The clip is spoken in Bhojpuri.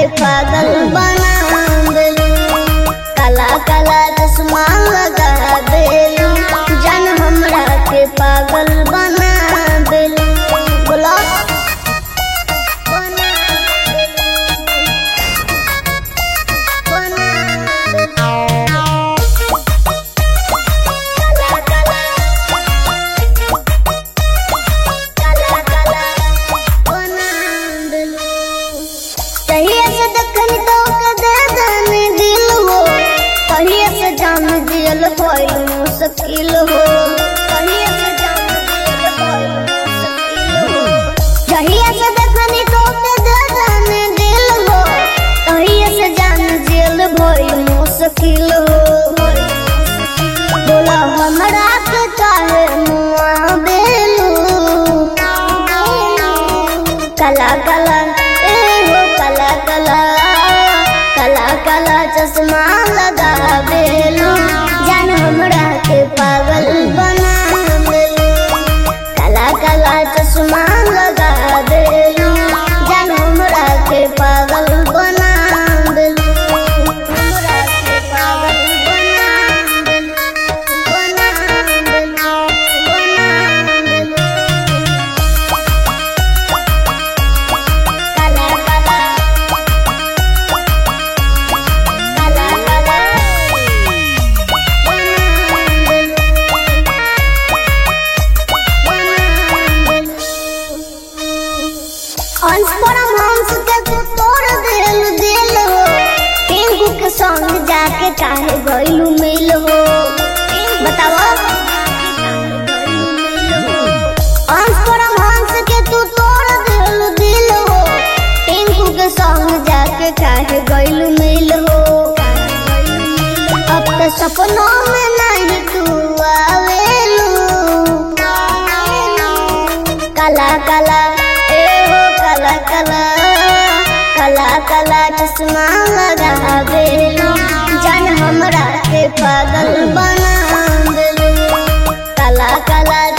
पागल बना देलू काला काला चश्मा लगा देलू जान हमरा के पागल बना देलू बोला बना देलू बना देलू काला काला काला काला बना देलू कहिए से दखन तो कदे जाने दिल हो कहिए से जान दिल कोई मुश्किल हो कहिए से जान दिल कोई मुश्किल हो कहिए से दखन तो कदे जाने दिल हो कहिए से जान दिल भई मुश्किल हो बोला हमरा के काहे मुआ बेलू कला कला ए हो कला कला कला कला चश्मा लगा बेलू जान हमरा के पागल बना देलू कला कला चश्मा लगा देलू जान हमरा के पागल बना देलू हमरा के पागल बना देलू बना देलू बना देलू काला काला काला काला हंस पर हंस के तू तोड़ दिल दिल हो टिंकू के संग जाके काहे गइलू मिल हो बताओ हंस पर हंस के तू तोड़ दिल दिल हो टिंकू के संग जाके काहे गइलू मिल हो अब तो सपनों में नहीं तू आवेलू काला काला ए हो काला काला काला काला चश्मा लगा बेलू जान हमरा के पागल बना देलू काला काला